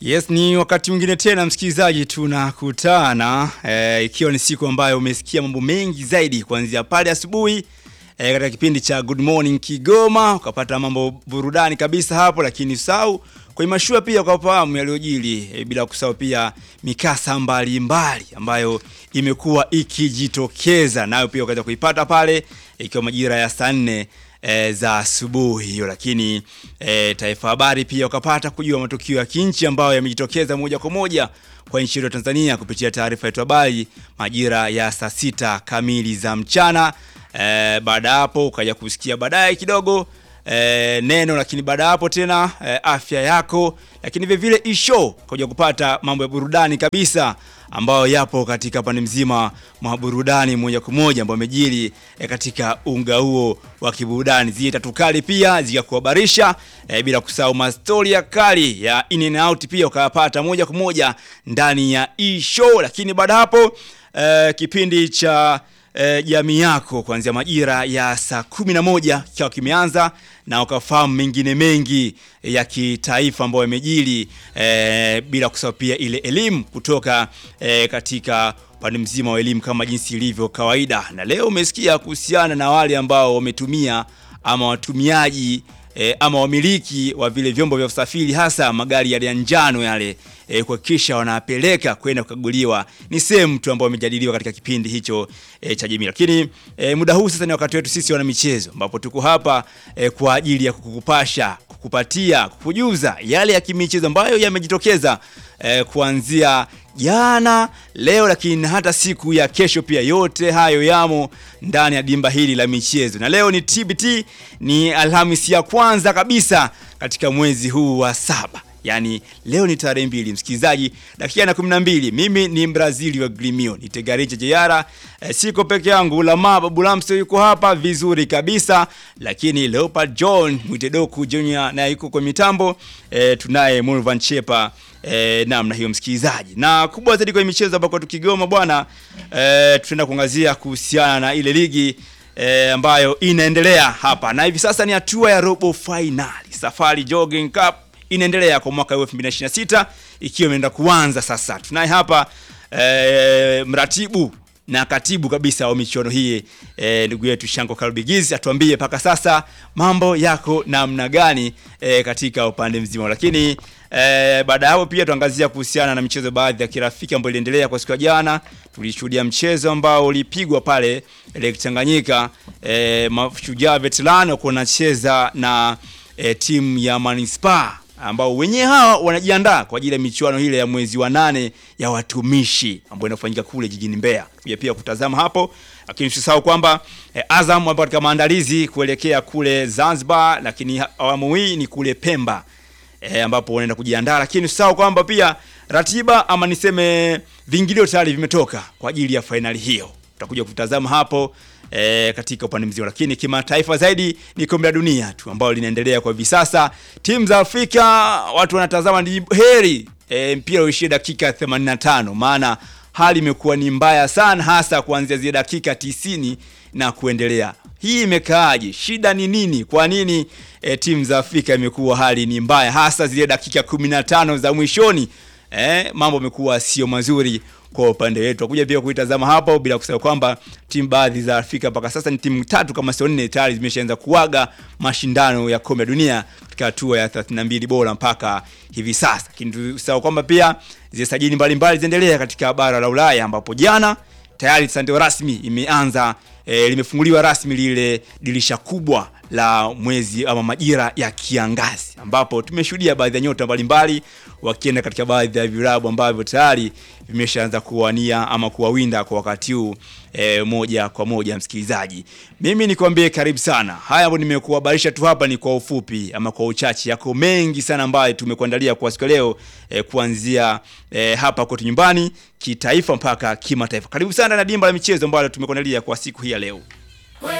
Yes, ni wakati mwingine tena msikilizaji, tunakutana e, ikiwa ni siku ambayo umesikia mambo mengi zaidi kuanzia pale asubuhi e, katika kipindi cha Good Morning Kigoma ukapata mambo burudani kabisa hapo, lakini sau kwenye mashua pia ukafahamu yaliyojili e, bila kusahau pia mikasa mbalimbali mbali, ambayo imekuwa ikijitokeza nayo pia ukaweza kuipata pale ikiwa majira ya saa nne e, za asubuhi hiyo, lakini e, Taifa Habari pia ukapata kujua matukio ya kinchi ambayo yamejitokeza moja kwa moja kwa nchi yetu ya Tanzania kupitia taarifa yetu habari majira ya saa sita kamili za mchana. E, baada ya hapo ukaja kusikia baadaye kidogo e, neno, lakini baada ya hapo tena e, afya yako, lakini vile vile isho ukaja kupata mambo ya burudani kabisa ambayo yapo katika pande mzima mwa burudani moja kwa moja ambayo amejiri e, katika unga huo wa kiburudani, zile tatu kali pia zikakuhabarisha e, bila kusahau mastoria kali ya in and out pia ukayapata moja kwa moja ndani ya e-show. Lakini baada hapo e, kipindi cha jamii e, yako kuanzia majira ya saa kumi na moja kikiwa kimeanza na ukafahamu mengine mengi ya kitaifa ambayo yamejiri e, bila kusahau pia ile elimu kutoka e, katika upande mzima wa elimu kama jinsi ilivyo kawaida. Na leo umesikia kuhusiana na wale ambao wametumia ama watumiaji E, ama wamiliki wa vile vyombo vya usafiri hasa magari yale ya njano yale e, kuhakikisha wanapeleka kwenda kukaguliwa. Ni sehemu tu ambayo imejadiliwa katika kipindi hicho e, cha jamii. Lakini e, muda huu sasa ni wakati wetu sisi wana michezo, ambapo tuko hapa e, kwa ajili ya kukupasha, kukupatia, kukujuza yale ya kimichezo ambayo yamejitokeza e, kuanzia jana leo, lakini hata siku ya kesho pia. Yote hayo yamo ndani ya dimba hili la michezo, na leo ni TBT, ni Alhamisi ya kwanza kabisa katika mwezi huu wa saba. Yaani leo ni tarehe mbili, msikilizaji, dakika na 12. Mimi ni Mbrazili wa Glimio, ni Tegariche Jeyara. E, siko peke yangu, Lama Babu Lamso yuko hapa vizuri kabisa, lakini Leopard John Mwitedoku Junior naye yuko kwa mitambo. E, tunaye Mulvan Chepa e, namna hiyo msikilizaji, na kubwa zaidi kwenye michezo ambako tukigoma bwana, e, tutaenda kuangazia kuhusiana na ile ligi E, ambayo inaendelea hapa na hivi sasa ni hatua ya robo finali. Safari Jogging Cup inaendelea kwa mwaka 2026 ikiwa imeenda kuanza sasa. Tunaye hapa e, mratibu na katibu kabisa wa michuano hii e, ndugu yetu Shanko Kalbigizi atuambie mpaka sasa mambo yako namna gani e, katika upande mzima, lakini e, baada ya hapo pia tuangazia kuhusiana na michezo baadhi ya kirafiki ambayo iliendelea kwa siku ya jana. Tulishuhudia mchezo ambao ulipigwa pale Lake Tanganyika, e, Mashujaa Veterano wako wanacheza na e, timu ya Manispaa ambao wenyewe hawa wanajiandaa kwa ajili ya michuano ile ya mwezi wa nane ya watumishi ambayo inafanyika kule jijini Mbeya. Kuja pia kutazama hapo, lakini usisahau kwamba eh, Azam wapo katika maandalizi kuelekea kule Zanzibar, lakini awamu hii ni kule Pemba eh, ambapo wanaenda kujiandaa, lakini usisahau kwamba pia ratiba ama niseme vingilio tayari vimetoka kwa ajili ya fainali hiyo. Tutakuja kutazama hapo E, katika upande mzima, lakini kimataifa zaidi ni kombe la dunia tu ambalo linaendelea kwa hivi sasa. Timu za Afrika watu wanatazama ni heri e, mpira uishie dakika 85, maana hali imekuwa ni mbaya sana, hasa kuanzia zile dakika tisini na kuendelea. Hii imekaaje? Shida ni nini? Kwa nini e, timu za Afrika imekuwa hali ni mbaya, hasa zile dakika 15 za mwishoni? E, mambo yamekuwa sio mazuri kwa upande wetu. Tutakuja pia kuitazama hapo, bila kusahau kwamba timu baadhi za Afrika mpaka sasa ni timu tatu kama sio nne tayari zimeshaanza kuaga mashindano ya kombe la dunia katika hatua ya 32 bora mpaka hivi sasa. Lakini tusahau kwamba pia zile sajili mbalimbali zinaendelea katika bara la Ulaya ambapo jana tayari ndio rasmi imeanza e, limefunguliwa rasmi lile dirisha kubwa la mwezi ama majira ya kiangazi ambapo tumeshuhudia baadhi ya nyota mbalimbali wakienda katika baadhi ya vilabu ambavyo tayari vimeshaanza kuwania ama kuwawinda kwa wakati huu e, moja kwa moja. Msikilizaji, mimi nikwambie karibu sana. Haya ambayo nimekuhabarisha tu hapa ni kwa ufupi ama kwa uchache, yako mengi sana ambayo tumekuandalia kwa siku leo e, kuanzia e, hapa kwetu nyumbani, kitaifa mpaka kimataifa. Karibu sana na dimba la michezo ambalo tumekuandalia kwa siku hii ya leo.